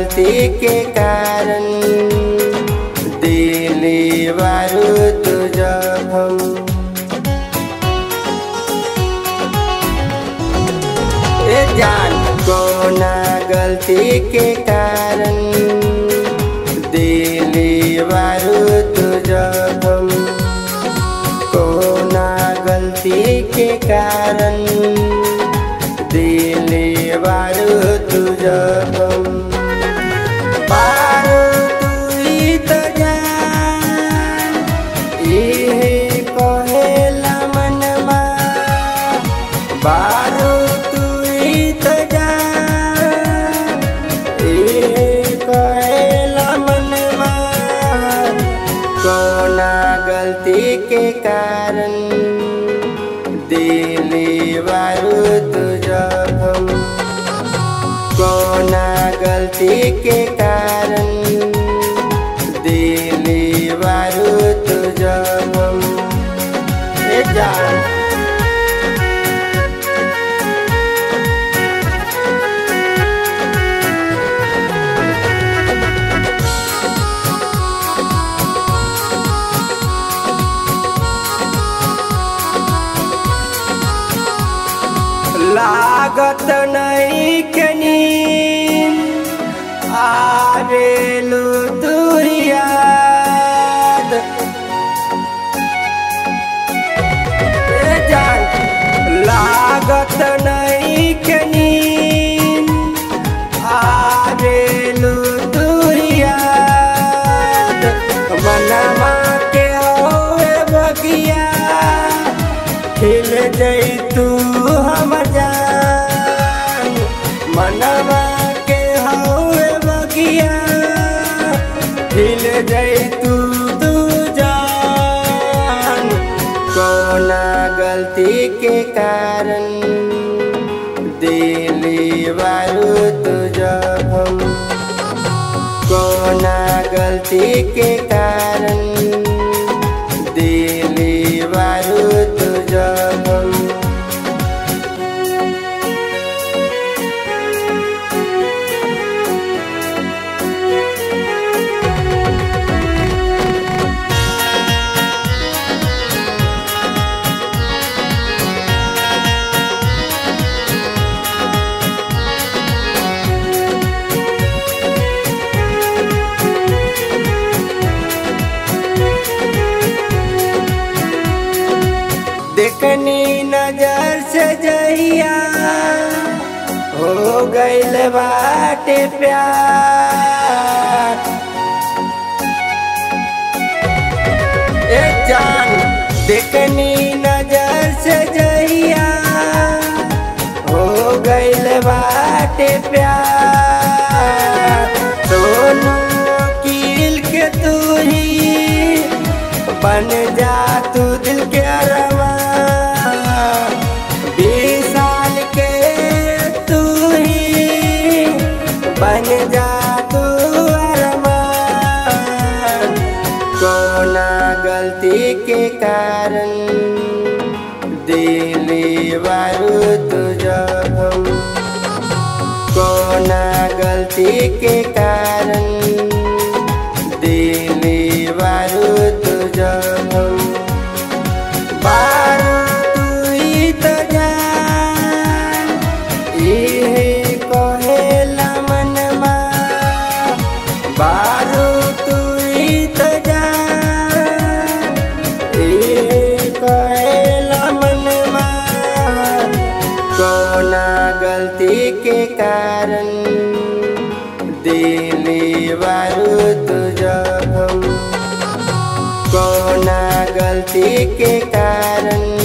गलती के कारण दिली बारू तू जखम ए जान कोना गलती के कारण दिली बारू तू जखम कोना गलती के कारण दिली बारू तू जखम बारू तू ही तो जान इहे कहेला मनमा बारू तू ही तो जान इहे कहेला मनमा कोना गलती के कारण दिली बारू तू जखम कोना गलती के कारण दिली बारू तू जखम ए जान लागत नहीं कनी आरेलु दुरियाद ए जान लागत नहीं कनी आरेलु दुरियाद मनवा के होए बगिया खिल जैतू हम जान मनवा के हवे बगिया खिल जैतू तू जान कोना गलती के कारण दिली बारू तू जखम कोना गलती के कारण दिली बारू तू जखम देखनी नजर से जहिया हो गईल बाटे प्यार ए जान देखनी नजर से जहिया हो गईल बाटे प्यार सोनू कील के तू ही बन जा तू दिल के अरवा बीस साल के तू ही बन जा तू अरमान कोना गलती के कारण दिली बारू तू जखम कोना गलती के कारण दिली बारू तू जखम बारू तू ही तो जान इहे कहेला मनमा बारू तू ही तो जान इहे कहेला मनमा कोना गलती के कारण दिली बारू तू जखम कोना गलती के कारण